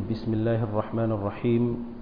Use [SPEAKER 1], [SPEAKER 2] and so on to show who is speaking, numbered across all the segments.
[SPEAKER 1] بسم الله الرحمن الرحيم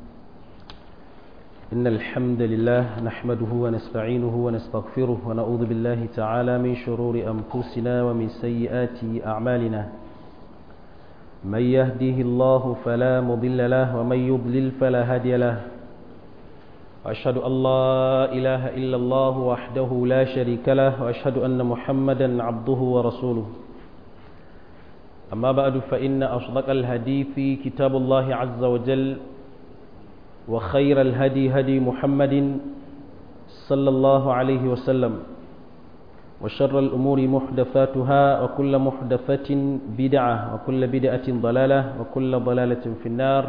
[SPEAKER 1] إن الحمد لله نحمده ونستعينه ونستغفره ونعوذ بالله تعالى من شرور أنفسنا ومن سيئات أعمالنا من يهده الله فلا مضل له ومن يضلل فلا هادي له وأشهد أن لا إله إلا الله وحده لا شريك له وأشهد أن محمدا عبده ورسوله أما بعد فإن أصدق الهدي في كتاب الله عز وجل وخير الهدي هدي محمد صلى الله عليه وسلم وشر الأمور محدثاتها وكل محدثة بدعة وكل بدعة ضلالة وكل ضلالة في النار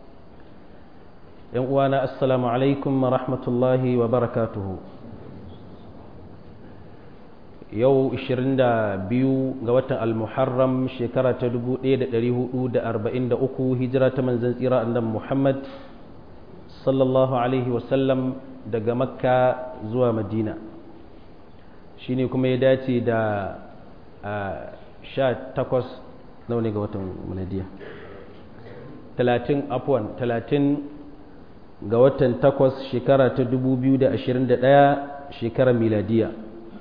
[SPEAKER 1] وانا السلام عليكم ورحمة الله وبركاته yau 22 ga watan al-muharram shekara ta 1443 hijira ta manzan tsira annan muhammad sallallahu alaihi wasallam daga makka zuwa madina shi ne kuma ya dace da 18 nawa ne ga watan muladiya 30 afwan 30 ga watan 8 shekara ta 2021 shekarar miladiya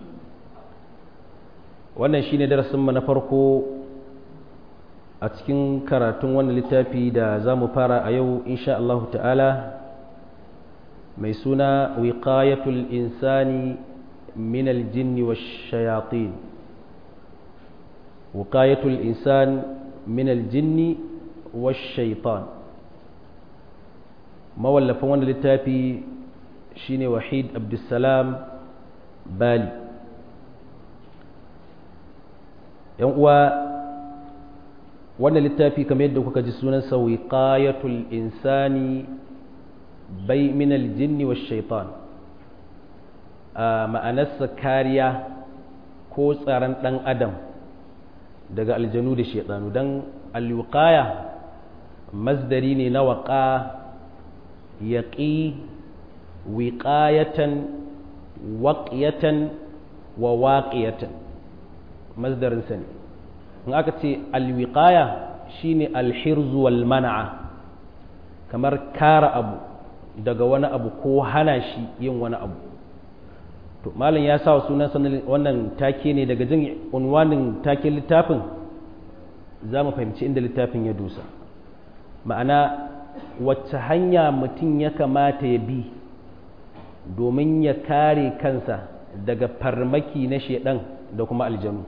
[SPEAKER 1] wannan shine darasinmu na farko a cikin karatun wannan littafi da za mu fara a yau insha Allah ta'ala mai suna wiqayatul insani min aljinni wa shayatin wiqayatul insan min aljinni wa shaitan mawallafin wannan littafi shine wahid abdussalam bali yan uwa wannan littafi kamar yadda kuka ji sunan sa wiqayatul insani bai min aljinni wash shaitan ma'anarsa kariya ko tsaron dan adam daga aljanu da shaitanu dan alwiqaya masdari ne na waqa yaqi wiqayatan waqiyatan wa waqiyatan masdarinsa ne in aka ce alwiqaya shine alhirzu wal mana'a kamar kara abu daga wani abu ko hana shi yin wani abu to malam ya sa sunan wannan take ne daga jin unwanin taken littafin za mu fahimci inda littafin ya dusa ma'ana wacce hanya mutum ya kamata ya bi domin ya kare kansa daga farmaki na shedan da kuma aljanu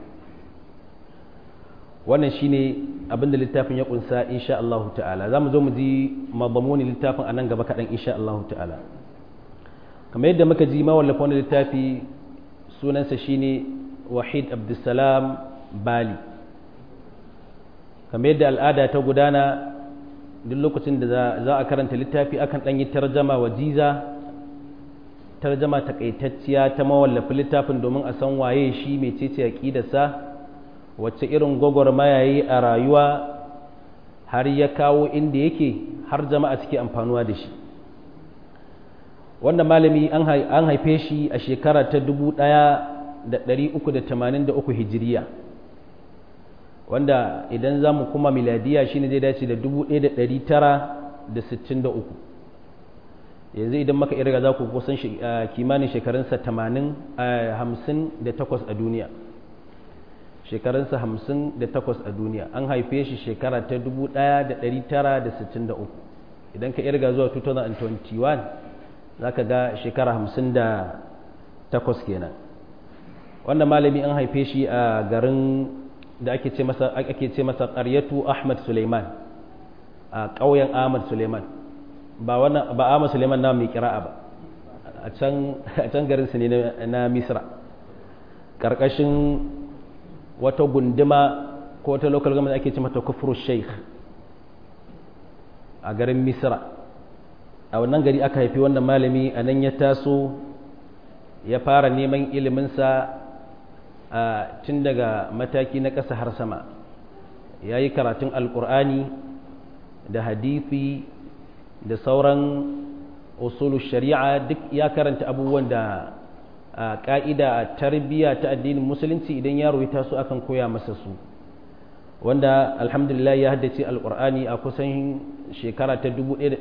[SPEAKER 1] wannan shine abinda littafin ya kunsa insha Allah ta'ala zamu zo mu ji mabamuni littafin anan gaba kadan insha Allah ta'ala kamar yadda muka ji mawallafa wannan littafi sunansa shine Wahid Abdulsalam Bali kamar yadda al'ada ta gudana duk lokacin da za a karanta littafi akan dan yi tarjama wajiza tarjama takaitacciya ta mawallafa littafin domin a san waye shi mecece aqidarsa wacce irin gwagwarmaya yi a rayuwa har ya kawo inda yake har jama'a suke amfanuwa da shi wannan malami an haife shi a shekara ta 1383 hijiriya wanda idan za mu kuma miladiya shine zai dace da 1963 yanzu idan maka irga za ku kusan kimanin shekarunsa 80 58 a duniya shekarunsa hamsin da takwas a duniya an haife shi shekara ta dubu ɗaya da ɗari tara da sittin da uku idan ka irga zuwa 2021 za ka ga shekara hamsin da takwas kenan wannan malami an haife shi a garin da ake ce masa ake ce masa ƙaryatu ahmad suleiman a ƙauyen ahmad suleiman ba wannan ba ahmad suleiman na mai kira'a ba a can garin su ne na misra ƙarƙashin wata gunduma ko wata local government ake ce mata kufru sheikh a garin misra a wannan gari aka haifi wannan malami a nan ya taso ya fara neman iliminsa a tun daga mataki na ƙasa har sama ya yi karatun alƙur'ani da hadithi da sauran usulu shari'a duk ya karanta abubuwan da a ƙa'ida a tarbiyya ta addinin musulunci idan yaro ya taso akan koya masa su wanda alhamdulillah ya haddace alkur'ani a kusan shekara ta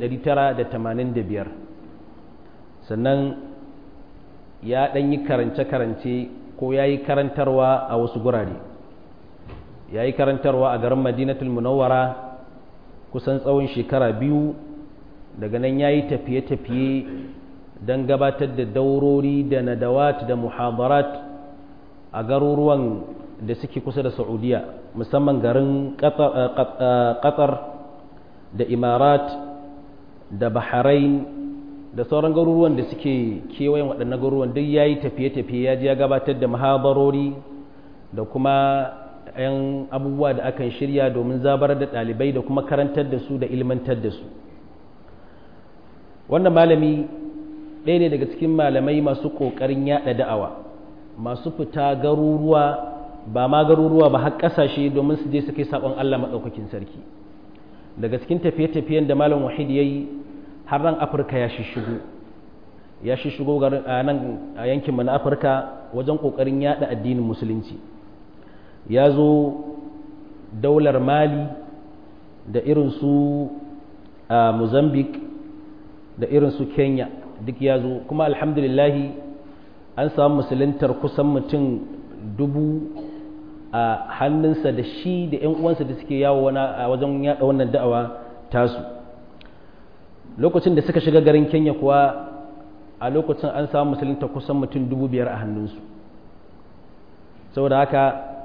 [SPEAKER 1] 1985 sannan ya ɗan yi karance-karance ko ya yi karantarwa a wasu gurare ya yi karantarwa a garin madinatul munawwara kusan tsawon shekara biyu daga nan ya yi tafiye-tafiye don gabatar da daurori da nadawat da muhadarat a garuruwan da suke kusa da saudiya musamman garin qatar da imarat da bahrain da sauran garuruwan da suke kewayen waɗannan garuruwan duk ya yi tafiye-tafiye ya ji ya gabatar da muhadarori da kuma 'yan abubuwa da akan shirya domin zabar da ɗalibai da kuma karantar da su da ilmantar da su wannan malami ɗaya ne daga cikin malamai masu ƙoƙarin yaɗa da'awa masu fita garuruwa ba ma garuruwa ba har ƙasashe domin su je su kai saƙon Allah maɗaukakin sarki daga cikin tafiye-tafiyen da malam wahid ya yi har nan afirka ya shishigo ya shishigo a nan a yankinmu na afirka wajen ƙoƙarin yaɗa addinin musulunci ya zo daular mali da irin su a mozambique da irin su kenya duk ya zo kuma alhamdulillahi an samu musuluntar kusan mutum dubu a hannunsa da shi da 'yan uwansa da suke yawo a wajen yada wannan da'awa tasu lokacin da suka shiga garin kenya kuwa a lokacin an samu musulunta kusan mutum dubu biyar a hannunsu saboda haka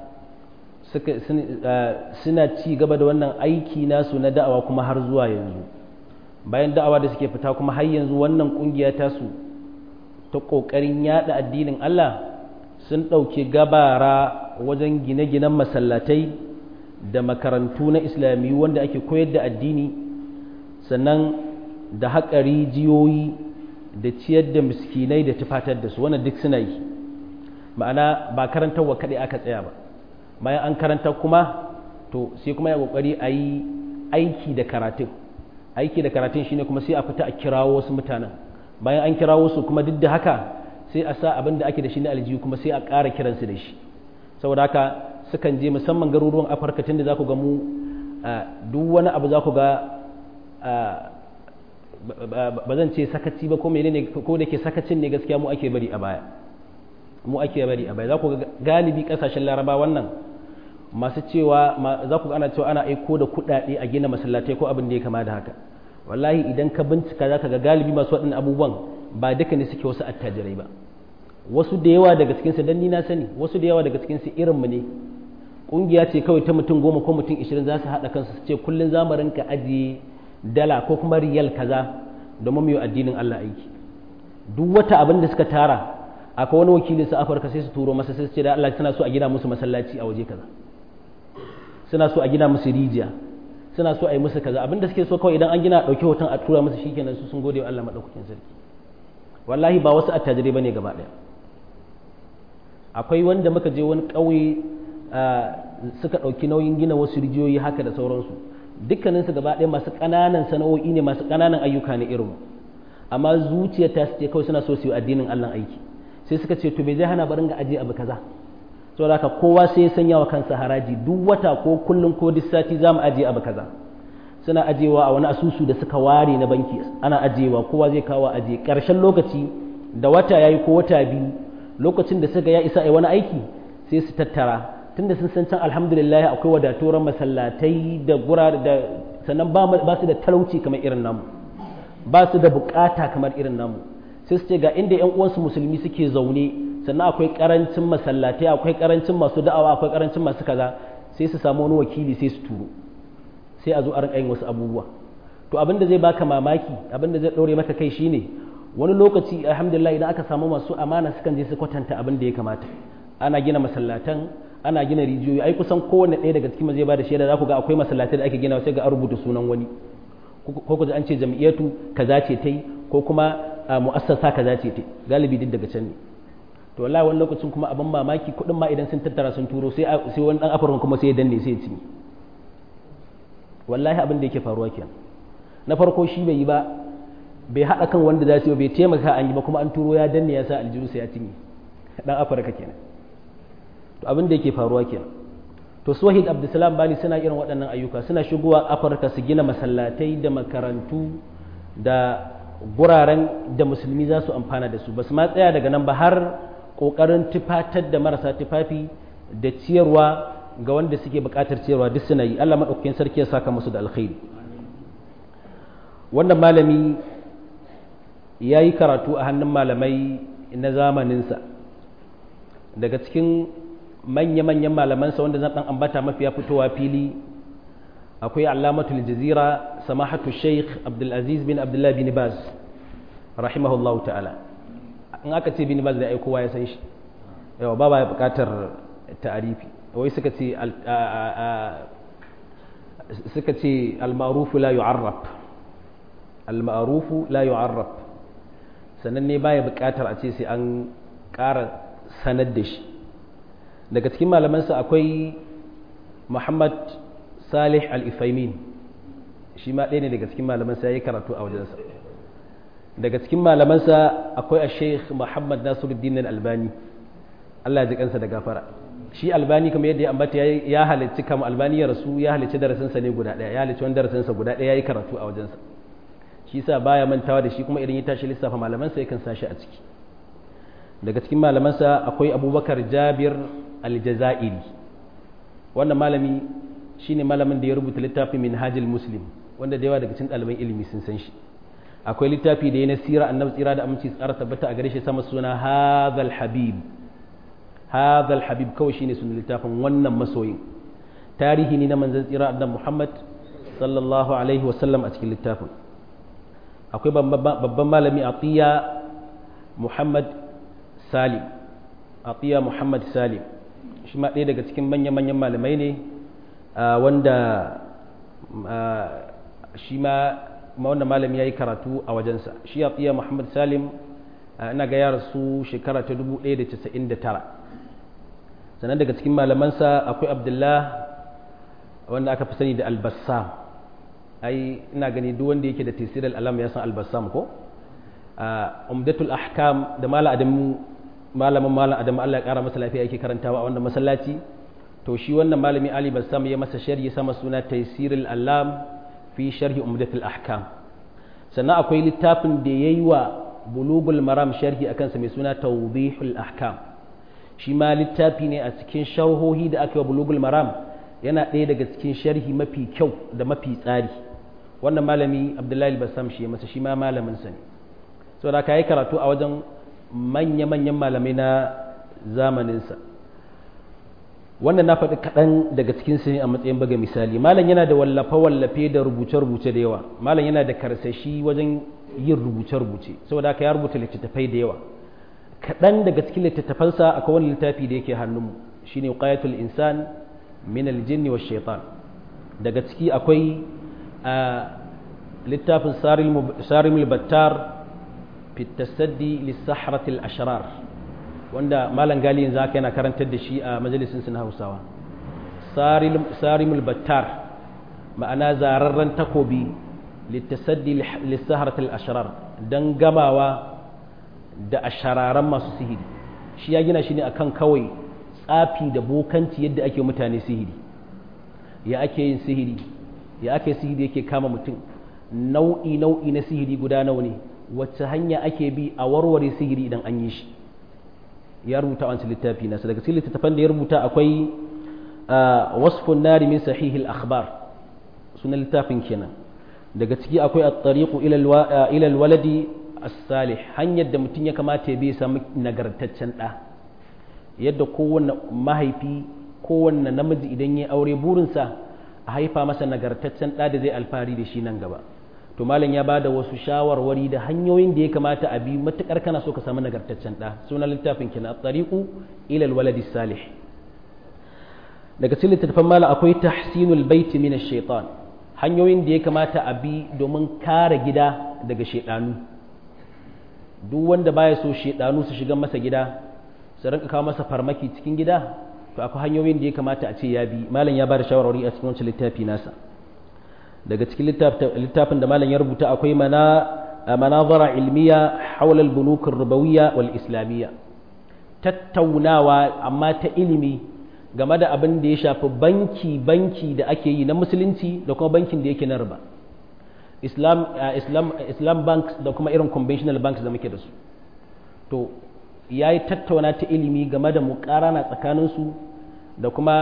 [SPEAKER 1] suna ci gaba da wannan aiki nasu na da'awa kuma har zuwa yanzu bayan da'awa da suke fita kuma har yanzu wannan kungiya tasu ta ƙoƙarin yada addinin Allah sun ɗauki gabara wajen gine-ginen masallatai da makarantu na islamiyu wanda ake koyar da addini sannan da haƙa rijiyoyi da ciyar da miskinai da tufatar da su wannan duk suna yi ma'ana ba karantarwa kaɗai aka tsaya ba bayan an karanta kuma to sai kuma ya ƙoƙari a yi aiki da karatun aiki da karatun shine kuma sai a fita a kirawo wasu mutanen bayan an kirawo su kuma duk da haka sai a sa abin da ake da shi na aljihu kuma sai a ƙara kiransu da shi saboda haka sukan je musamman garuruwan afirka tun da za ku ga mu duk wani abu za ku ga ba zan ce sakaci ba ko menene ko da ke sakacin ne gaskiya mu ake bari a baya mu ake bari a baya za ku ga galibi kasashen laraba wannan masu cewa za ku ana cewa ana aiko da kuɗaɗe a gina masallatai ko abin da ya kama da haka wallahi idan ka bincika za ka ga galibi masu waɗannan abubuwan ba duka ne suke wasu attajirai ba wasu da yawa daga cikinsu dan ni na sani wasu da yawa daga cikinsu irinmu ne ƙungiya ce kawai ta mutum goma ko mutum ishirin za su haɗa kansu su ce kullum za mu rinka ajiye dala ko kuma riyal kaza domin mu yi addinin Allah aiki duk wata abin da suka tara akwai wani wakili su afirka sai su turo masa sai su ce da Allah suna so a gina musu masallaci a waje kaza suna so a gina musu rijiya suna so a yi musu kaza abin da suke so kawai idan an gina ɗauki hoton a tura musu shikenan su sun gode wa Allah maɗaukakin sarki wallahi ba wasu attajirai bane gaba ɗaya akwai wanda muka je wani ƙauye suka ɗauki nauyin gina wasu rijiyoyi haka da sauransu dukkaninsu gaba ɗaya masu ƙananan sana'o'i ne masu ƙananan ayyuka ne irin amma zuciya ta ce kawai suna so su yi addinin Allah aiki sai suka ce to me zai hana barin ga aje abu kaza saboda haka kowa sai ya sanya wa kansa haraji duk wata ko kullum ko duk sati za mu aje abu kaza suna ajewa a wani asusu da suka ware na banki ana ajewa kowa zai kawo aje ƙarshen lokaci da wata yayi ko wata biyu lokacin da suka ya isa a wani aiki sai su tattara tunda sun san can alhamdulillah akwai wadatuwar masallatai da gura da sannan ba su da talauci kamar irin namu ba su da bukata kamar irin namu sai su ce ga inda yan uwansu musulmi suke zaune sannan akwai karancin masallatai akwai karancin masu da'awa akwai karancin masu kaza sai su samu wani wakili sai su turo sai a zo a rinka yin wasu abubuwa to abin da zai baka mamaki abin da zai ɗore maka kai shine wani lokaci alhamdulillah idan aka samu masu amana sukan je su kwatanta abin da ya kamata ana gina masallatan ana gina rijiyoyi ai kusan kowanne ɗaya daga cikin zai ba da shaida za ku ga akwai masallatai da ake gina sai ga an rubuta sunan wani ko ku an ce jam'iyyatu kaza ce ta yi ko kuma mu'assasa kaza ce ta galibi duk daga can ne to wallahi wani lokacin kuma abin mamaki kuɗin ma idan sun tattara sun turo sai sai wani dan afirka kuma sai ya danne sai ya ci wallahi abin da yake faruwa kenan na farko shi bai yi ba bai haɗa kan wanda za su yi bai taimaka an yi ba kuma an turo ya danne ya sa aljihu sai ya cinye dan afirka kenan to abin da yake faruwa kenan to su wahid abdulsalam bali suna irin waɗannan ayyuka suna shigowa afirka su gina masallatai da makarantu da guraren da musulmi za su amfana da su ba su ma tsaya daga nan ba har ƙoƙarin tufatar da marasa tufafi da ciyarwa ga wanda suke buƙatar ciyarwa duk suna yi allah maɗaukakin sarki ya saka musu da alkhairi wannan malami ya yi karatu a hannun malamai na zamaninsa daga cikin manya-manyan malamansa wanda zan ɗan ambata mafiya fitowa fili akwai alamatul jazira samahatu sheikh abdulaziz bin abdullah bin baz rahimahullahu ta'ala in aka ce bin baz da ai kowa ya san shi yawa ba ba ya bukatar ta'arifi wai suka ce suka ce al-ma'rufu la yu'arraf al-ma'rufu la yu'arraf sannan ne baya bukatar a ce sai an ƙara sanar da shi daga cikin malamansa akwai muhammad salih al-ifaimin shi ma ɗaya ne daga cikin malamansa ya yi karatu a wajensa daga cikin malamansa akwai a sheikh muhammad nasiruddin albani allah ya ji kansa da gafara shi albani kamar yadda ya ambata ya halicci kama albani ya rasu ya halicci darasinsa ne guda ɗaya ya halicci wani darasinsa guda ɗaya ya yi karatu a wajensa shi sa baya mantawa da shi kuma idan ya tashi lissafa malamansa yakan sa shi a ciki daga cikin malamansa akwai abubakar jabir aljazairi wannan malami shine malamin da ya rubuta littafin minhajil muslim wanda da yawa daga cikin ɗaliban ilimi sun san shi akwai littafi da ya na sira annabi tsira da aminci tsara tabbata a gare shi sama suna hadhal habib hadhal habib kawai shine sunan littafin wannan masoyin tarihi ne na manzon tsira annabi muhammad sallallahu alaihi wasallam a cikin littafin akwai babban malami atiya muhammad salim atiya muhammad salim shi ma ɗaya daga cikin manya-manyan malamai ne wanda shi ma wanda malami ya yi karatu a wajensa shi atiya muhammad salim ina ga yara su shekara ta 1999 sannan daga cikin malamansa akwai abdullah wanda aka fi sani da albassam ai ina gani duk wanda yake da tasirar alam ya san albassam ko umdatul ahkam da mala adamu malamin malam adamu Allah ya kara masa lafiya yake karantawa a wannan masallaci to shi wannan malami Ali Bassam ya masa sharhi sama suna Taysirul Allam fi sharhi Umdatul Ahkam sannan akwai littafin da yayi wa Bulugul Maram sharhi akan sa mai suna Tawdihul Ahkam shi ma littafi ne a cikin sharhohi da aka yi wa Bulugul Maram yana ɗaya daga cikin sharhi mafi kyau da mafi tsari wannan malami Abdullahi Bassam shi ya masa shi ma malamin sa ne saboda ka yi karatu a wajen manya-manyan malamai na zamaninsa wannan na faɗi kaɗan daga cikin su a matsayin baga misali malam yana da wallafe-wallafe da rubuce-rubuce da yawa malam yana da karsashi wajen yin rubuce-rubuce saboda haka ya rubuta littattafai da yawa kaɗan daga cikin littattafansa akwai wani littafi da yake hannunmu shine qayatul insan min aljinni wa shaitan daga ciki akwai littafin sarimul battar fi tasaddi lissahrati al-ashrar wanda malam gali yanzu haka yana karantar da shi a majalisin na Hausawa sarimul battar ma'ana zararren takobi littasaddi lissahrati al-ashrar dan gamawa da ashararan masu sihiri shi ya gina shi ne akan kawai tsafi da bokanci yadda ake mutane sihiri ya ake yin sihiri ya ake sihiri yake kama mutum nau'i nau'i na sihiri guda nawa ne wacce hanya ake bi a warware sihiri idan an yi shi ya rubuta wancan littafi nasa daga cikin littattafan da ya rubuta akwai wasfun nari min sahihil akhbar sunan littafin kenan daga ciki akwai at-tariqu ila al-waladi as-salih hanyar da mutum ya kamata ya bi samu nagartaccen da yadda kowanne mahaifi kowanne namiji idan ya aure burinsa a haifa masa nagartaccen da da zai alfahari da shi nan gaba to malam ya bada wasu shawarwari da hanyoyin da ya kamata a bi matukar kana so ka samu nagartaccen da sunan littafin kina at-tariqu ila al-waladi salih daga cikin littafin malam akwai tahsinul bait min ash-shaytan hanyoyin da ya kamata a bi domin kare gida daga shedanu duk wanda baya so shedanu su shiga masa gida su rinka kawo masa farmaki cikin gida to akwai hanyoyin da ya kamata a ce ya bi malam ya bada shawarwari a cikin wancan littafi nasa daga cikin littafin da malam ya rubuta akwai mana manazara ilmiya haula al-bunuk ar-rubawiyya wal islamiyya tattaunawa amma ta ilimi game da abin da ya shafi banki banki da ake yi na musulunci da kuma bankin da yake na riba islam islam islam banks da kuma irin conventional banks da muke da su to ya yi tattauna ta ilimi game da mukarana tsakaninsu da kuma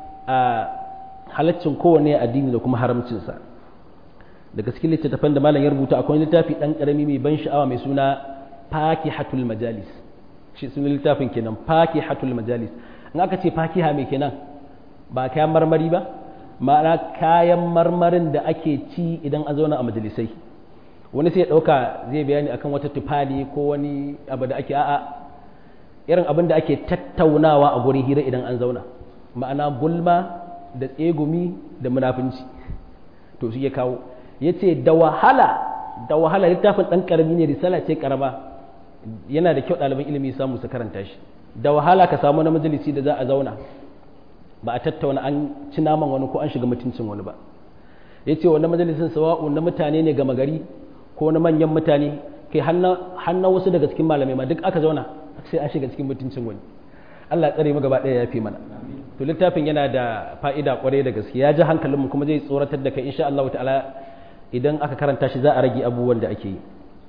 [SPEAKER 1] halaccin kowane addini da kuma haramcinsa daga cikin littattafan da malam ya rubuta akwai littafi ɗan ƙarami mai ban sha'awa mai suna fakihatul majalis shi sunan littafin kenan fakihatul majalis in aka ce fakiha mai kenan ba kayan marmari ba ma'ana kayan marmarin da ake ci idan an zauna a majalisai wani sai ya ɗauka zai bayani akan wata tufali ko wani abu da ake a'a irin abin da ake tattaunawa a gurin hira idan an zauna ma'ana gulma da tsegumi da munafunci to shi ya kawo ya ce da wahala da wahala littafin ɗan ƙarami ne risala ce ƙarama yana da kyau ɗaliban ilimi samu su karanta shi da wahala ka samu na majalisi da za a zauna ba a tattauna an ci naman wani ko an shiga mutuncin wani ba ya ce wani majalisin sawa'u na mutane ne gama gari ko na manyan mutane kai hannun wasu daga cikin malamai ma duk aka zauna sai an shiga cikin mutuncin wani Allah tsare mu gaba ɗaya ya fi mana to littafin yana da fa'ida kwarai da gaske ya ji hankalinmu kuma zai tsoratar da kai insha Allah ta'ala idan aka karanta shi za a rage abubuwan da ake yi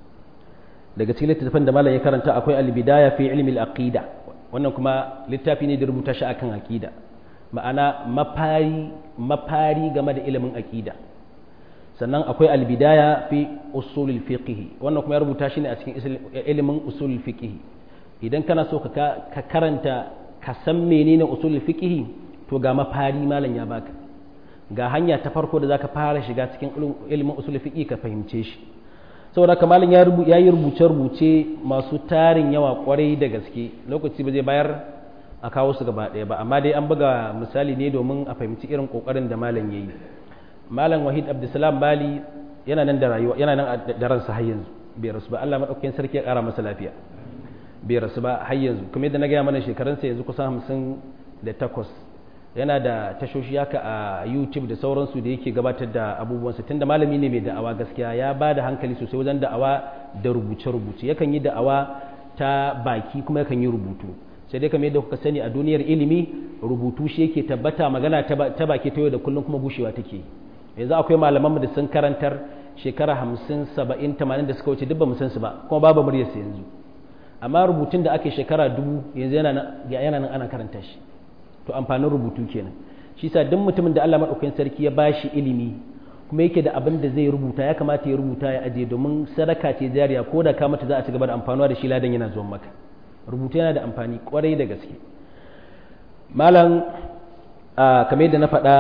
[SPEAKER 1] daga cikin littafin da malam ya karanta akwai al-bidaya fi ilmi al-aqida wannan kuma littafi ne da rubuta shi akan aqida ma'ana mafari mafari game da ilimin aqida sannan akwai al-bidaya fi usul al-fiqh wannan kuma ya rubuta shi ne a cikin ilimin usul al-fiqh idan kana so ka karanta ka san menene usul fiqh to ga mafari malam ya baka ga hanya ta farko da zaka fara shiga cikin ilimin usul fiqh ka fahimce shi saboda haka malam ya rubu yayi rubuce rubuce masu tarin yawa kwarai da gaske lokaci ba zai bayar a kawo su gaba ɗaya ba amma dai an buga misali ne domin a fahimci irin kokarin da malam yayi malam wahid abdulsalam bali yana nan da rayuwa yana nan da ransa har yanzu bai rasu ba Allah madaukakin sarki ya kara masa lafiya bai rasu ba har yanzu kuma yadda na gaya mana shekarunsa yanzu kusan hamsin da takwas yana da tashoshi haka a youtube da sauransu da yake gabatar da abubuwansa tunda malami ne mai da'awa gaskiya ya ba da hankali sosai wajen da'awa da rubuce-rubuce yakan yi da'awa ta baki kuma yakan yi rubutu sai dai kamar yadda kuka sani a duniyar ilimi rubutu shi yake tabbata magana ta baki ta yau da kullum kuma gushewa take yanzu akwai malaman da sun karantar shekara hamsin saba'in tamanin da suka wuce duk ba mu san su ba kuma babu muryarsa yanzu amma rubutun da ake shekara dubu yanzu yana nan ana karanta shi to amfanin rubutu kenan shi sa duk mutumin da Allah madaukakin sarki ya bashi ilimi kuma yake da abin da zai rubuta ya kamata ya rubuta ya aje domin sadaka ce jariya ko da ka mata za a ci gaba da amfanuwa da shi ladan yana zuwa maka rubutu yana da amfani kwarai da gaske malam kamar yadda na faɗa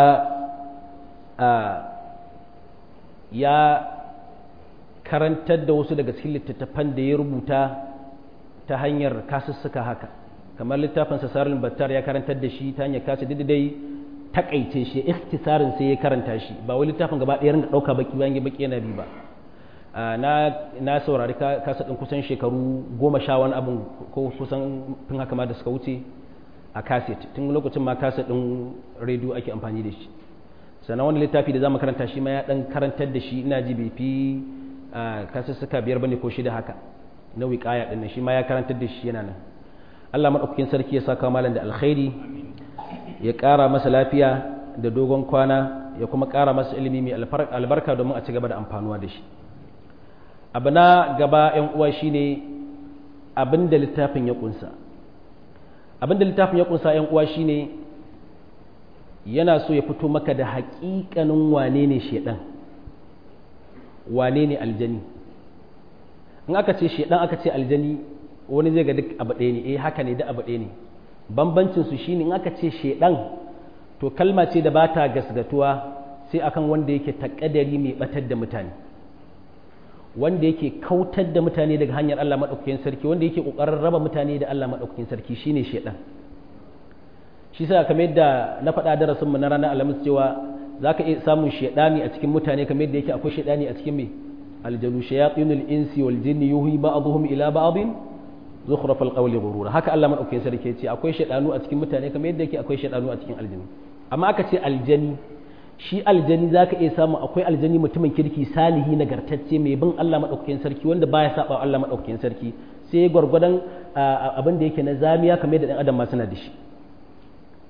[SPEAKER 1] ya karantar da wasu daga cikin littattafan da ya rubuta ta hanyar kasussuka haka kamar littafin sasarin battar ya karantar da shi ta hanyar kasu dai takaice shi ikhtisarin sai ya karanta shi ba wai littafin gaba ɗaya ringa ɗauka baki bayan ya baki yana bi ba na na saurari kasa ɗin kusan shekaru goma sha wani abin ko kusan tun haka ma da suka wuce a kaset tun lokacin ma kaset ɗin rediyo ake amfani da shi sannan wani littafi da za mu karanta shi ma ya ɗan karantar da shi ina ji bai fi kasussuka biyar bane ko shida haka na wiƙaya ɗin shi ma ya karantar da shi yana nan Allah maɗaukakin sarki ya saka malam da alkhairi ya ƙara masa lafiya da dogon kwana ya kuma ƙara masa ilimi mai albarka domin a ci gaba da amfanuwa da shi abu na gaba ‘yan uwa shine abin da littafin ya ƙunsa abin da littafin ya ƙunsa ‘yan uwa shine yana so ya fito maka da haƙiƙanin wane ne shaiɗan wane ne aljani in aka ce shaiɗan aka ce aljani wani zai ga duk abu ɗaya ne eh haka ne da abu ɗaya ne bambancin su shine in aka ce shedan to kalma ce da bata gasgatuwa sai akan wanda yake takadari mai batar da mutane wanda yake kautar da mutane daga hanyar Allah madaukakin sarki wanda yake kokarin raba mutane da Allah madaukakin sarki shine shedan shi sa kamar yadda na faɗa darasin mu na ranar alhamis cewa zaka iya samun shedani a cikin mutane kamar yadda yake akwai shedani a cikin me aljanu shayatinul insi wal jinni yuhi ba'dhum ila ba'dhin zukhraf alqawli ghurura haka Allah madaukakin sarki ce akwai shaydanu a cikin mutane kamar yadda yake akwai shaydanu a cikin aljani amma aka ce aljani shi aljani zaka iya samu akwai aljani mutumin kirki salihi nagartacce mai bin Allah madaukakin sarki wanda baya saba Allah madaukakin sarki sai gwargwadon abin da yake na zamiya kamar yadda dan adam ma suna da shi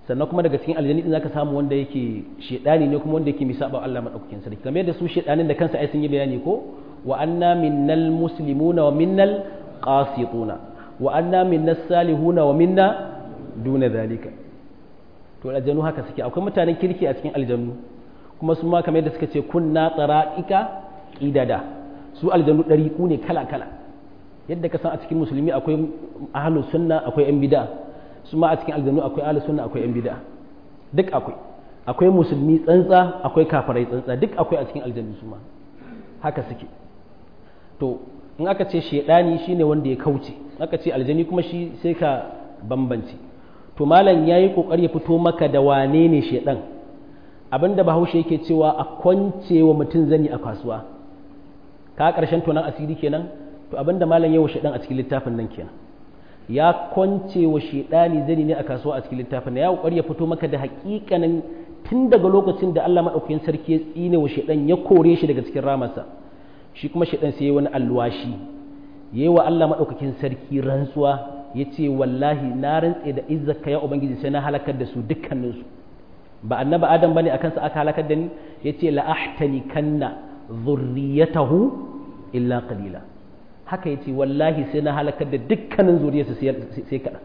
[SPEAKER 1] sannan kuma daga cikin aljani din zaka samu wanda yake shedani ne kuma wanda yake misaba Allah madaukakin sarki kamar yadda su shedanin da kansa ai sun yi bayani ko wa anna minnal muslimuna wa minnal qasituna wa anna minnas salihuna wa minna duna zalika to aljanu haka suke akwai mutanen kirki a cikin aljanu kuma su ma kamar yadda suka ce kunna tsara'ika idada su aljanu ɗariƙu ne kala kala yadda ka san a cikin musulmi akwai ahlus sunna akwai yan bid'a su ma a cikin aljanu akwai ahlus sunna akwai yan bid'a duk akwai akwai musulmi tsantsa akwai kafirai tsantsa duk akwai a cikin aljanu su ma haka suke to in aka ce shedani shine wanda ya kauce aka ce aljani kuma shi sai ka bambance to malam yayi kokari ya fito maka da wane ne shedan abinda bahaushe yake cewa a kwance wa mutum zani a kasuwa ka karshen tonan asiri kenan to abinda malam yawa shedan a cikin littafin nan kenan ya kwance wa shedani zani ne a kasuwa a cikin littafin nan ya kokari ya fito maka da hakikanin tun daga lokacin da Allah madaukakin sarki ya tsine wa shedan ya kore shi daga cikin ramarsa shi kuma shedan sai wani alwashi yayi wa Allah madaukakin sarki rantsuwa yace wallahi na rantse da izzaka ya ubangiji sai na halakar da su dukkaninsu ba annabi adam bane akan sa aka halakar da ni yace la ahtani kanna dhurriyatahu illa qalila haka yace wallahi sai na halakar da dukkanin zuriyarsa sai kada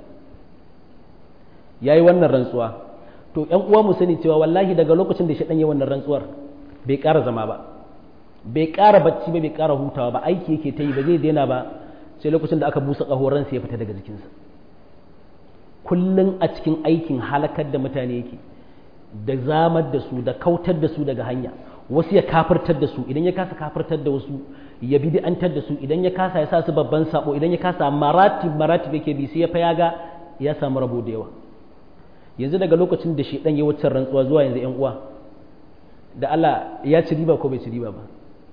[SPEAKER 1] yayi wannan rantsuwa to ƴan uwa mu sani cewa wallahi daga lokacin da shaɗan yi wannan rantsuwar bai ƙara zama ba bai ƙara bacci ba bai ƙara hutawa ba aiki yake ta yi ba zai daina ba sai lokacin da aka busa ƙahoransa ya fita daga jikinsa kullum a cikin aikin halakar da mutane yake da zamar da su da kautar da su daga hanya wasu ya kafirtar da su idan ya kasa kafirtar da wasu ya bid'antar da su idan ya kasa ya sa su babban sabo idan ya kasa maratib maratib yake bi sai ya fa ya ga ya samu rabo da yawa yanzu daga lokacin da shedan ya wuce rantsuwa zuwa yanzu yan uwa da Allah ya ci riba ko bai ci riba ba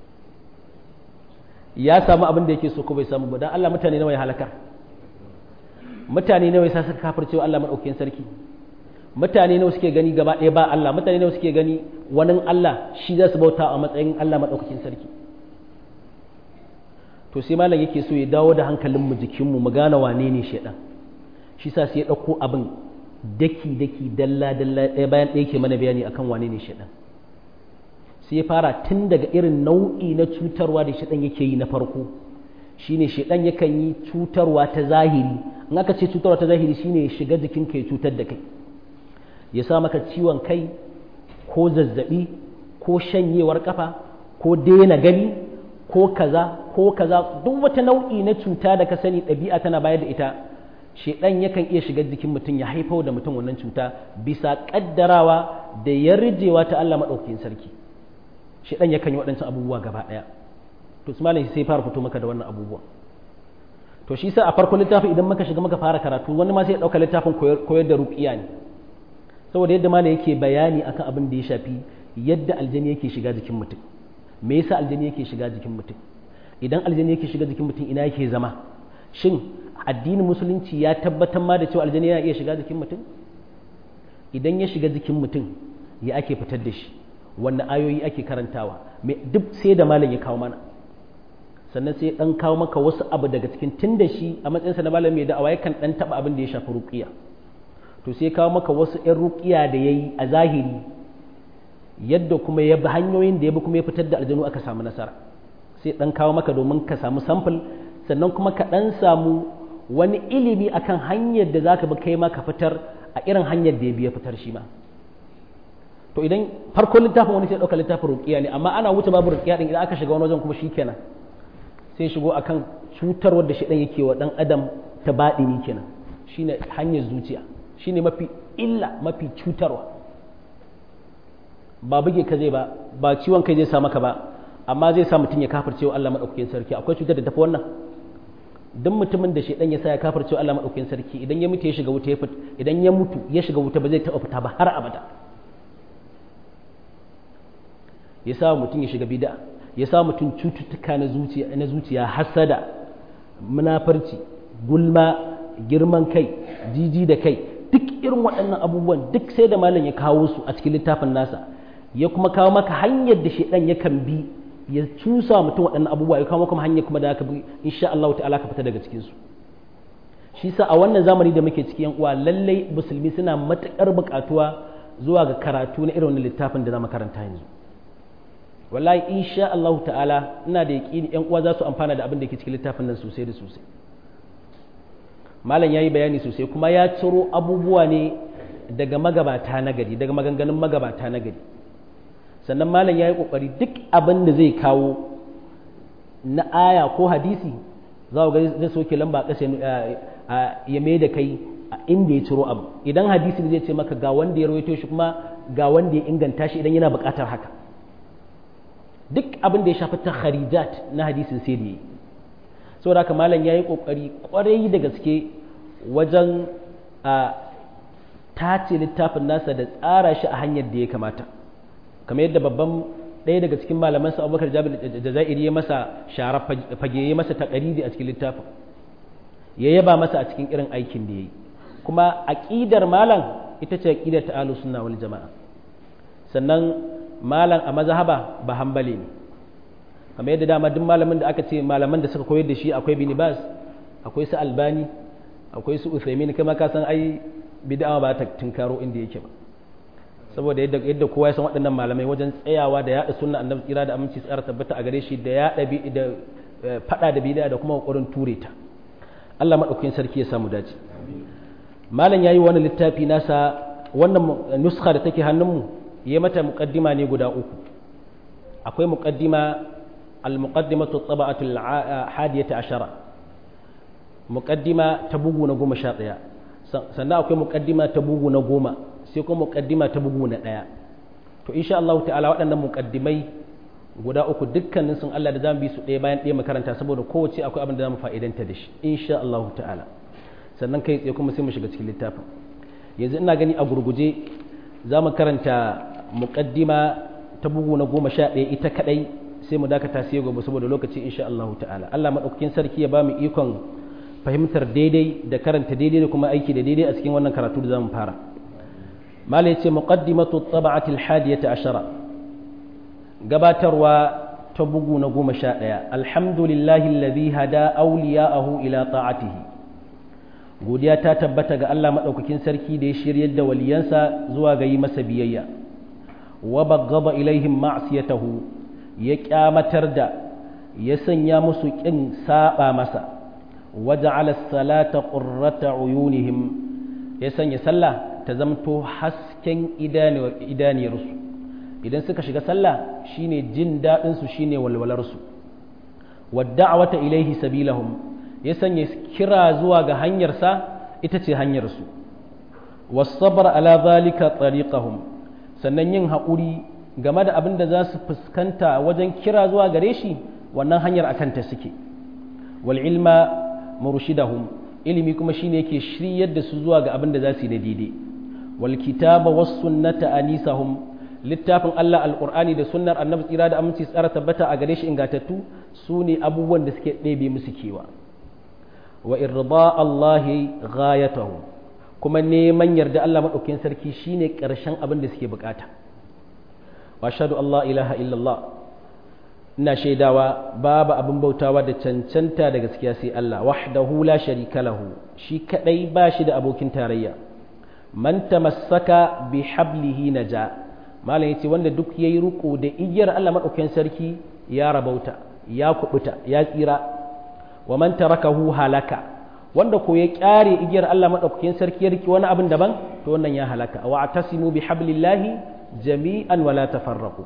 [SPEAKER 1] ya samu abin da yake so ko bai samu ba dan Allah mutane nawa ya halakar mutane nawa ya sa suka kafircewa Allah madaukakin sarki mutane nawa suke gani gaba ɗaya ba Allah mutane nawa suke gani wani Allah shi za su bauta a matsayin Allah maɗaukakin sarki to sai malam yake so ya dawo da hankalinmu jikinmu mu gane wane ne shaidan shi sa sai ya ɗauko abin daki daki dalla dalla ɗaya bayan ɗaya ke mana bayani akan wane ne shaidan sai ya fara tun daga irin nau'i na cutarwa da shaidan yake yi na farko shine shaidan yakan yi cutarwa ta zahiri in aka ce cutarwa ta zahiri shine ya shiga jikinka ya cutar da kai ya sa maka ciwon kai ko zazzabi ko shanyewar kafa ko daina gani ko kaza ko kaza duk wata nau'i na cuta da ka sani ɗabi'a tana bayar da ita shedan yakan iya shiga jikin mutum ya haifar da mutum wannan cuta bisa kaddarawa da yarjewa ta Allah madaukakin sarki shedan yakan yi waɗancan abubuwa gaba ɗaya to su malam sai fara fito maka da wannan abubuwa to shi sa a farkon littafi idan muka shiga muka fara karatu wani ma sai ya ɗauka littafin koyar da ruqiya ne saboda yadda malam yake bayani akan abin da ya shafi yadda aljani yake shiga jikin mutum me yasa aljani yake shiga jikin mutum idan aljani yake shiga jikin mutum ina yake zama shin addinin musulunci ya tabbatar ma da cewa aljani yana iya shiga jikin mutum idan ya shiga jikin mutum ya ake fitar da shi wanne ayoyi ake karantawa duk sai da malam ya kawo mana sannan sai dan kawo maka wasu abu daga cikin tun da shi a matsayinsa na malam mai da'awa yakan dan taba abin da ya shafi ruqiya to sai kawo maka wasu 'yan ruqiya da yayi a zahiri yadda kuma ya bi hanyoyin da ya bi kuma ya fitar da aljanu aka samu nasara sai dan kawo maka domin ka samu sample sannan kuma ka dan samu wani ilimi akan hanyar da zaka bi kai ma ka fitar a irin hanyar da ya bi ya fitar shi ma to idan farkon littafin wani sai dauka littafin ruqiya ne amma ana wuce babu ruqiya din idan aka shiga wani wajen kuma shikenan sai shigo akan cutarwar da shi dan yake wa dan adam ta baɗini kenan shine hanyar zuciya shine mafi illa mafi cutarwa ba buge ka zai ba ba ciwon kai zai sa maka ba amma zai sa mutum ya kafirce wa Allah madaukakin sarki akwai cutar da tafi wannan duk mutumin da shedan ya sa ya kafirce wa Allah madaukakin sarki idan ya mutu ya shiga wuta ya fita idan ya mutu ya shiga wuta ba zai taɓa fita ba har abada ya sa mutum ya shiga bid'a ya sa mutum cututtuka na zuciya na zuciya hasada munafarci gulma girman kai jiji da kai duk irin waɗannan abubuwan duk sai da malam ya kawo su a cikin littafin nasa ya kuma kawo maka hanyar da shaidan yakan bi ya cusa mutum waɗannan abubuwa ya kawo maka hanyar kuma da aka bi insha Allah ta'ala ka fita daga cikin su shi sa a wannan zamani da muke ciki yan uwa lallai musulmi suna matukar buƙatuwa zuwa ga karatu na irin littafin da za mu karanta yanzu wallahi insha Allah ta'ala ina da yaƙini yan uwa za su amfana da abin da ke cikin littafin nan sosai da sosai malam yayi bayani sosai kuma ya ciro abubuwa ne daga magabata na gari daga maganganun magabata na gari sannan malam yayi kokari duk abin da zai kawo na aya ko hadisi za ku ga zai soke lamba ƙasa ya mai da kai a inda ya ciro abu idan hadisi zai ce maka ga wanda ya rawaito shi kuma ga wanda ya inganta shi idan yana buƙatar haka duk abin da ya shafi ta kharijat na hadisin sai da yi saboda haka malam ya yi ƙoƙari ƙwarai da gaske wajen a tace littafin nasa da tsara shi a hanyar da ya kamata kamar yadda babban ɗaya daga cikin malaman sa abubakar jabir da za'iri ya masa shara fage ya masa taƙaridi a cikin littafin ya yaba masa a cikin irin aikin da ya yi kuma aƙidar malam ita ce aƙidar ta ahlus sunna wal jama'a sannan malam a mazhaba ba hanbali ne kamar yadda dama duk malamin da aka ce malaman da suka koyar da shi akwai bin bas akwai su albani akwai su uthaymin kama ka san ai bid'a ba ta tunkaro inda yake ba saboda yadda yadda kowa ya san waɗannan malamai wajen tsayawa da yaɗa sunna annabi tsira da aminci tsara tabbata a gare shi da yaɗa bi da fada da bid'a da kuma kokarin ture ta Allah madaukakin sarki ya samu dace malam yayi wani littafi nasa wannan nuskha da take hannunmu ya mata muqaddima ne guda uku akwai muqaddima al-muqaddimatu at-taba'atu al-hadiyata ashara muqaddima ta bugu na goma sha ɗaya sannan akwai muqaddima ta bugu na goma sai kuma muqaddima ta bugu na ɗaya to insha Allah ta'ala waɗannan muqaddimai guda uku dukkanin sun Allah da zamu bi su ɗaya bayan ɗaya makaranta saboda kowace akwai abin da zamu fa'idanta da shi insha Allah ta'ala sannan kai tsaye kuma sai mu shiga cikin littafin yanzu ina gani a gurguje za mu karanta muqaddima ta bugu na goma sha ɗaya ita kaɗai sai mu dakata sai gobe saboda lokaci insha Allah ta'ala Allah maɗaukakin sarki ya ba mu ikon fahimtar daidai da karanta daidai da kuma aiki da daidai a cikin wannan karatu da za mu fara malai ce muqaddimatu tab'ati al-hadiyata ashara gabatarwa ta bugu na goma sha ɗaya alhamdulillahi alladhi hada awliya'ahu ila ta'atihi godiya ta tabbata ga Allah maɗaukakin sarki da ya shiryar da waliyansa zuwa ga yi masa biyayya wa baggaba ilaihim ma'siyatahu ya kyamatar da ya sanya musu kin saba masa waja'ala salata qurrata uyunihim ya sanya sallah ta zamto hasken idaniyarsu idan suka shiga sallah shine jin dadin su shine walwalar su wadda'wata ilaihi sabilahum ya sanya kira zuwa ga hanyarsa ita ce hanyarsu wasabar ala zalika tariqahum sannan yin haƙuri game da abin da za su fuskanta wajen kira zuwa gare shi wannan hanyar akan ta suke wal ilma murshidahum ilimi kuma shine yake shiryar da su zuwa ga abin da za su yi da daidai wal kitaba was sunnata anisahum littafin Allah alqur'ani da sunnar annabi tsira da aminci tsara tabbata a gare shi ingatattu su ne abubuwan da suke ɗebe musu kewa wa irda Allahi ghayatahu kuma neman yarda Allah maɗaukin sarki shine ƙarshen abin da suke bukata wa ashhadu Allah ilaha illallah ina shaidawa babu abin bautawa da cancanta da gaskiya sai Allah wahdahu la sharika lahu shi kadai ba shi da abokin tarayya man tamassaka bi hablihi naja malam yace wanda duk yayi ruko da igiyar Allah maɗaukin sarki ya rabauta ya kubuta ya tsira wa man tarakahu halaka wanda ko ya kyare igiyar Allah madaukakin sarki ya riki wani abin daban to wannan ya halaka wa atasimu bi hablillahi jami'an wala tafarraqu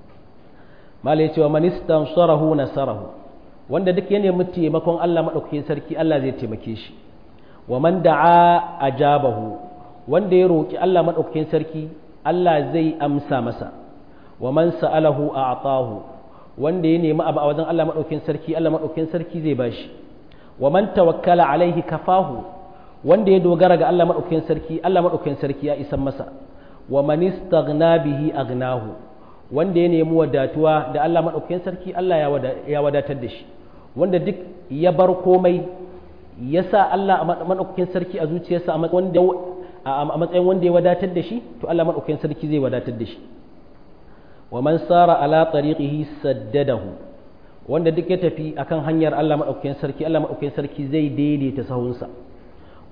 [SPEAKER 1] malai cewa man istansarahu nasarahu wanda duk ya nemi taimakon Allah madaukakin sarki Allah zai taimake shi wa man da'a ajabahu wanda ya roki Allah madaukakin sarki Allah zai amsa masa wa man sa'alahu a'tahu wanda ya nemi abu a wajen Allah maɗaukin sarki Allah maɗaukin sarki zai bashi wa man tawakkala alaihi kafahu wanda ya dogara ga Allah maɗaukin sarki Allah maɗaukin sarki ya isan masa wa man istaghna bihi aghnahu wanda ya nemi wadatuwa da Allah maɗaukin sarki Allah ya wadatar da shi wanda duk ya bar komai ya sa Allah maɗaukin sarki a zuciyarsa a matsayin wanda ya wadatar da shi to Allah maɗaukin sarki zai wadatar da shi wa man sara ala tariqihi saddadahu wanda duk ya tafi akan hanyar Allah madaukakin sarki Allah madaukakin sarki zai daidaita sahunsa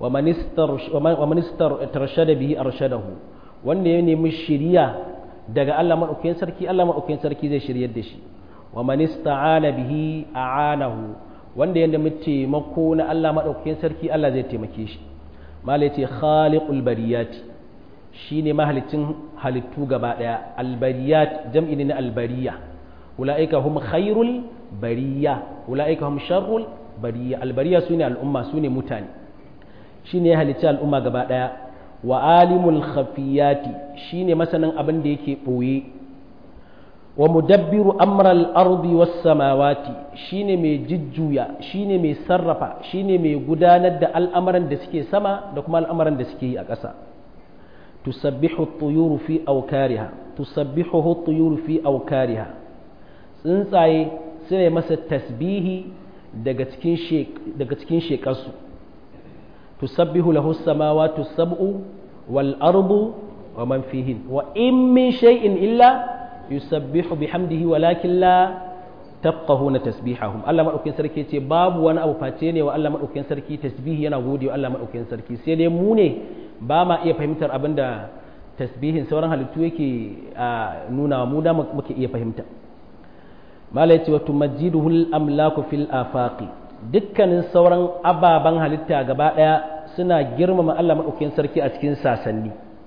[SPEAKER 1] wa manistar tarshada bihi arshadahu wanda ya nemi shiriya daga Allah maɗaukakin sarki Allah maɗaukakin sarki zai shiryar da shi wa manista'ana bihi a'anahu wanda ya nemi taimako na Allah maɗaukakin sarki Allah zai taimake shi mala ce khaliqul bariyati shine mahalicin halittu gaba daya albariyat jam'i ne na albariya ulaika hum khairul bariya ulaika hum sharrul bariya albariya sune al'umma sune mutane shine ya halicci al'umma gaba daya wa alimul khafiyati shine masanin abin da yake boye wa mudabbiru amral ardi was samawati shine mai jujjuya shine mai sarrafa shine mai gudanar da al'amuran da suke sama da kuma al'amuran da suke yi a ƙasa tusabbihu at-tuyuru fi awkariha tusabbihu at-tuyuru fi awkariha tsuntsaye sune masa tasbihi daga cikin daga cikin shekarsu tusabbihu lahu as-samawati as-sab'u wal ardu wa man fihin wa in min shay'in illa yusabbihu bihamdihi walakin la tafqahuna tasbihahum Allah madaukakin sarki ce babu wani abu face ne wa Allah madaukakin sarki tasbihi yana gode wa Allah madaukakin sarki sai dai mu ne ba ma iya fahimtar abinda tasbihin sauran halittu yake nuna mu da muke iya fahimta mala yace wa tumajjiduhu al-amlaku fil afaqi dukkanin sauran ababan halitta gaba daya suna girmama Allah madaukakin sarki a cikin sasanni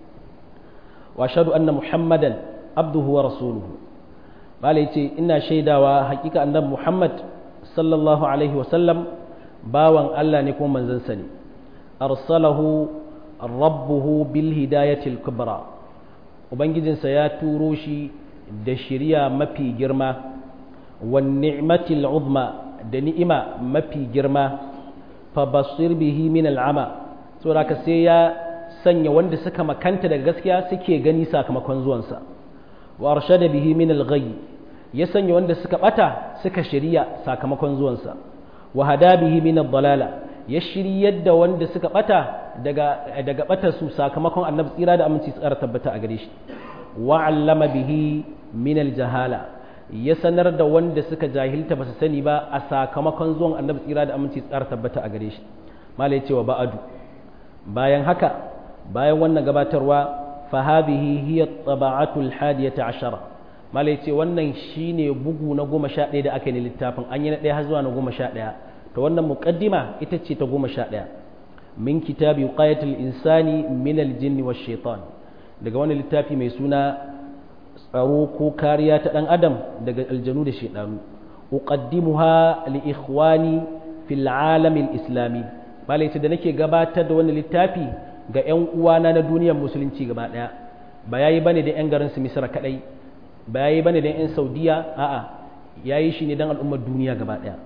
[SPEAKER 1] wa ashhadu anna muhammadan abduhu wa rasuluhu bala yace ina shaidawa hakika annabi Muhammad sallallahu alaihi wasallam bawan Allah ne kuma manzon sa ne arsalahu rabbuhu bil hidayati al kubra ubangijinsa ya turo shi da shiriya mafi girma wan ni'mati al uzma da ni'ima mafi girma fa basir bihi min al ama saboda ka sai ya sanya wanda suka makanta daga gaskiya suke gani sakamakon zuwansa wa arshada bihi min al-ghayy ya sanya wanda suka bata suka shiriya sakamakon zuwansa wa hada bihi min ad-dalala ya shiryar da wanda suka bata daga daga bata su sakamakon annabi tsira da aminci tsara tabbata a gare shi wa allama bihi min al-jahala ya sanar da wanda suka jahilta basu sani ba a sakamakon zuwan annabi tsira da aminci tsara tabbata a gare shi malai cewa ba'adu bayan haka bayan wannan gabatarwa فهذه هي الطبعة الحادية عشرة ما ليتي wannan shine bugu na goma sha ɗaya da aka yi littafin an yi na ɗaya har zuwa na goma sha ɗaya to wannan muqaddima ita ce ta goma sha ɗaya min kitabi qayatul insani min aljinni wash shaitan daga wani littafi mai suna tsaro ko kariya ta ɗan adam daga aljanu da shaidanu uqaddimuha li ikhwani fil alam islami ma da nake gabatar da wannan littafi ga 'yan uwana na duniyar musulunci gaba ɗaya ba ya yi bane da 'yan garin su misira kaɗai ba ya yi bane da 'yan saudiya a'a ya yi shi ne don al'ummar duniya gaba ɗaya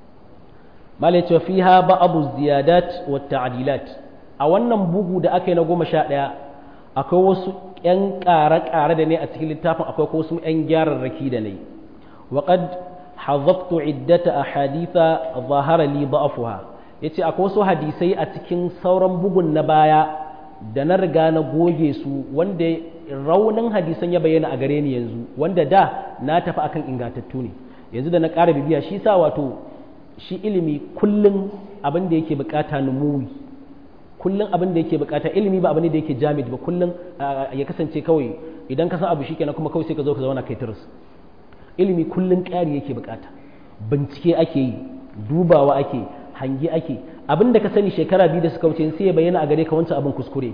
[SPEAKER 1] mala ce fi ha ba abu ziyadat wa ta'adilat a wannan bugu da aka yi na goma sha ɗaya akwai wasu 'yan ƙare-ƙare da ne a cikin littafin akwai wasu 'yan gyararraki da ne wa qad hazaftu iddata ahaditha zahara li da'afuha ya ce akwai wasu hadisai a cikin sauran bugun na baya da na riga na goge su wanda raunin hadisan ya bayyana a gare ni yanzu wanda da na tafi akan ingantattu ne yanzu da na ƙara bibiya shi sa wato shi ilimi kullum abin da yake bukata numuwi kullum abin da yake bukata ilimi ba abin da yake jamid ba kullum ya kasance kawai idan ka san abu shi kenan kuma kawai sai ka zo ka zauna kai tiris ilimi kullum ƙari yake bukata bincike ake yi dubawa ake yi hangi ake abin da ka sani shekara biyu da suka wuce sai ya bayyana a gare ka wancan abin kuskure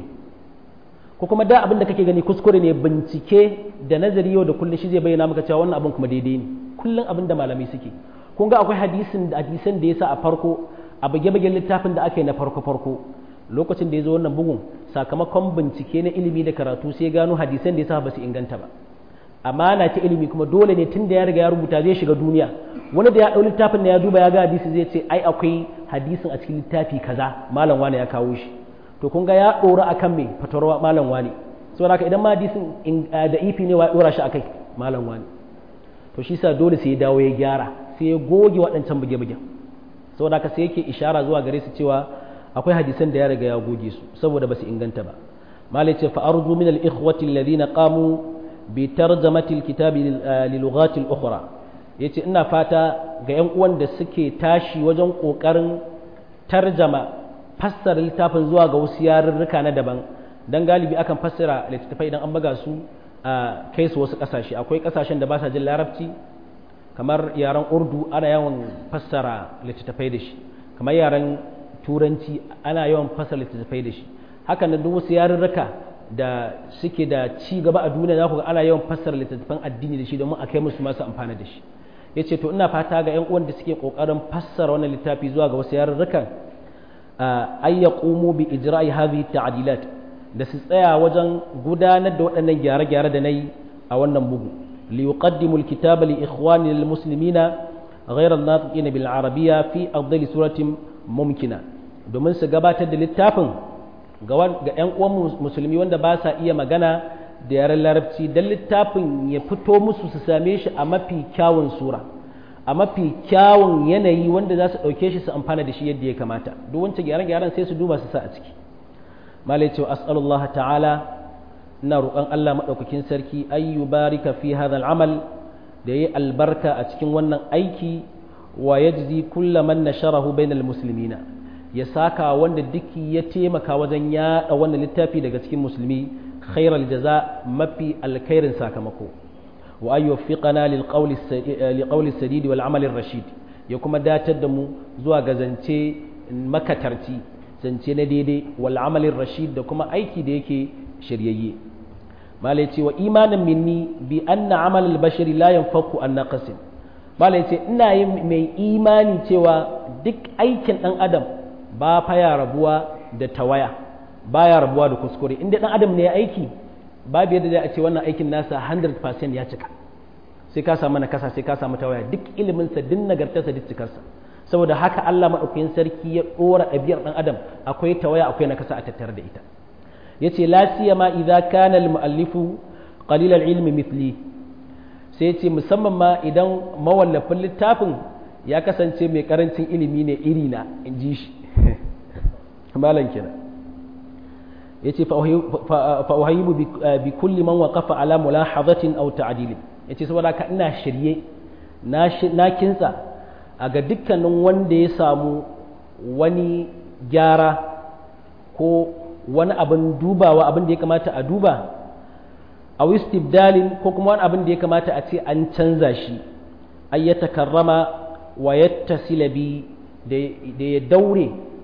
[SPEAKER 1] ko kuma da abin da kake gani kuskure ne bincike da nazari yau da kullum shi zai bayyana maka cewa wannan abin kuma daidai ne kullum abin da malamai suke kun ga akwai hadisin da hadisan da yasa a farko a bage-bagen littafin da aka yi na farko-farko lokacin da ya zo wannan bugun sakamakon bincike na ilimi da karatu sai gano hadisan da yasa ba su inganta ba amana ta ilimi kuma dole ne tun da ya riga ya rubuta zai shiga duniya wani da ya ɗau littafin da ya duba ya ga hadisi zai ce ai akwai hadisin a cikin littafi kaza malam wani ya kawo shi to kun ga ya ɗora akan me fatarwa malam wani saboda haka idan ma hadisin da ifi ne wa ya ɗora shi akai malam wani to shi sa dole sai ya dawo ya gyara sai ya goge waɗancan buge-buge saboda haka sai yake ishara zuwa gare su cewa akwai hadisan da ya riga ya goge su saboda ba su inganta ba malai ce fa arju min al-ikhwati alladhina qamu بترجمة الكتاب للغات الأخرى yace ina fata ga 'yan uwan da suke tashi wajen ƙoƙarin tarjama fassara littafin zuwa ga wasu yarurruka na daban dan galibi akan fassara littattafai idan an buga su a kai su wasu ƙasashe akwai ƙasashen da ba sa jin larabci kamar yaren urdu ana yawan fassara littattafai da shi kamar yaren turanci ana yawan fassara littattafai da shi hakan nan duk wasu yarurruka da suke da ci gaba a duniya za ku ga ana yawan fassara littattafan addini da shi domin a kai musu masu amfana da shi ya ce to ina fata ga 'yan uwan da suke ƙoƙarin fassara wannan littafi zuwa ga wasu yarurrukan ay yaqumu bi ijra'i hadhihi ta'dilat da su tsaya wajen gudanar da waɗannan gyare-gyare da nayi a wannan bugu li yuqaddimu al-kitaba li ikhwani al-muslimina ghayra an-natiqin bil arabiyya fi afdali suratin mumkina domin su gabatar da littafin ga 'yan uwan musulmi wanda ba sa iya magana da yaren larabci don littafin ya fito musu su same shi a mafi kyawun sura a mafi kyawun yanayi wanda za su ɗauke shi su amfana da shi yadda ya kamata duk wancan gyaran-gyaran sai su duba su sa a ciki malai cewa as'alullah ta'ala ina roƙon Allah maɗaukakin sarki ayyu barika fi hadha al'amal da yi albarka a cikin wannan aiki wa yajzi kulla man nasharahu bainal muslimina ya saka wanda duk ya taimaka wajen yaɗa wannan littafi daga cikin musulmi khairal jaza mafi alkhairin sakamako wa an yuwaffiqana lil qawli sadidi wal amali rashid ya kuma datar da mu zuwa ga zance makatarci zance na daidai wal amali rashid da kuma aiki da yake shiryayye malai ce wa imanin minni bi anna amal al bashari la yanfaku an naqasin malai ce ina yin mai imani cewa duk aikin dan adam ba fa ya rabuwa da tawaya baya rabuwa da kuskure inda dan adam ne ya aiki babu yadda zai a ce wannan aikin nasa 100% ya cika sai ka samu nakasa sai ka samu tawaya duk ilimin sa din nagartarsa duk cikarsa saboda haka Allah madaukakin sarki ya dora ɗabi'ar dan adam akwai tawaya akwai nakasa a tattare da ita yace la siyama idza kana al muallifu qalil al ilmi mithli sai yace musamman ma idan mawallafin littafin ya kasance mai karancin ilimi ne irina in ji shi malam kenan yace fa uhayibu bi kulli man waqafa ala mulahazatin aw ta'dil yace saboda ka ina shirye na kinsa a ga dukkanin wanda ya samu wani gyara ko wani abin dubawa abin da ya kamata a duba a istibdalin ko kuma wani abin da ya kamata a ce an canza shi ay ya takarrama wa yattasila bi da ya daure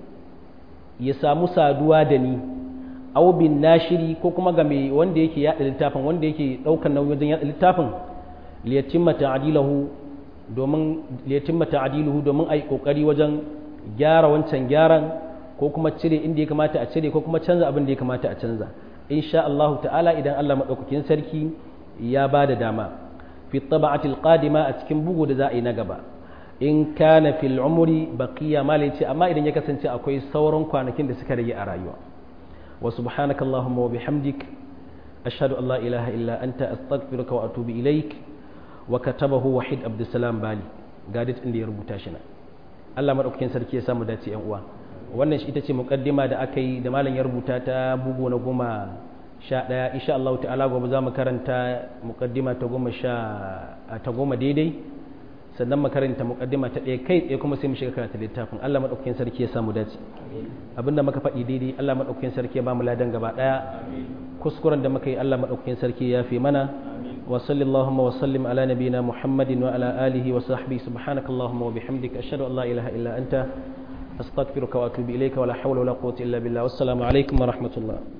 [SPEAKER 1] ya samu saduwa da ni aw bin nashiri ko kuma ga mai wanda yake yada littafin wanda yake daukar nauyi wajen yada littafin liyatimma ta'dilahu domin liyatimma ta'diluhu domin ai kokari wajen gyara wancan gyaran ko kuma cire inda ya kamata a cire ko kuma canza abin da ya kamata a canza insha Allah ta'ala idan Allah madaukakin sarki ya ba da dama fi taba'atil qadima a cikin bugu da za a yi na gaba in kana fil umri baqiya malai ce amma idan ya kasance akwai sauran kwanakin da suka rage a rayuwa وسبحانك اللهم وبحمدك أشهد أن لا إله إلا أنت أستغفرك وأتوب إليك وكتبه وحيد عبد السلام بالي قادت عندي ربوتا شنا Allah maɗaukakin sarki ya samu dace yan uwa wannan ita ce muƙaddima da aka yi da malam ya rubuta ta bugu na goma sha ɗaya insha Allah ta'ala gobe za mu karanta muƙaddima ta goma sha ta goma daidai sannan makaranta mukaddima ta ɗaya kai tsaye kuma sai mu shiga karatu littafin Allah madaukakin sarki ya samu dace abinda muka faɗi daidai Allah madaukakin sarki ya ba mu ladan gaba ɗaya kuskuren da muka yi Allah madaukakin sarki ya fi mana wa sallallahu wa sallim ala nabiyina muhammadin wa ala alihi wa sahbihi subhanaka allahumma wa bihamdika ashhadu an la ilaha illa anta astaghfiruka wa atubu ilayka wa la hawla wa la quwwata illa billah wassalamu alaikum wa rahmatullah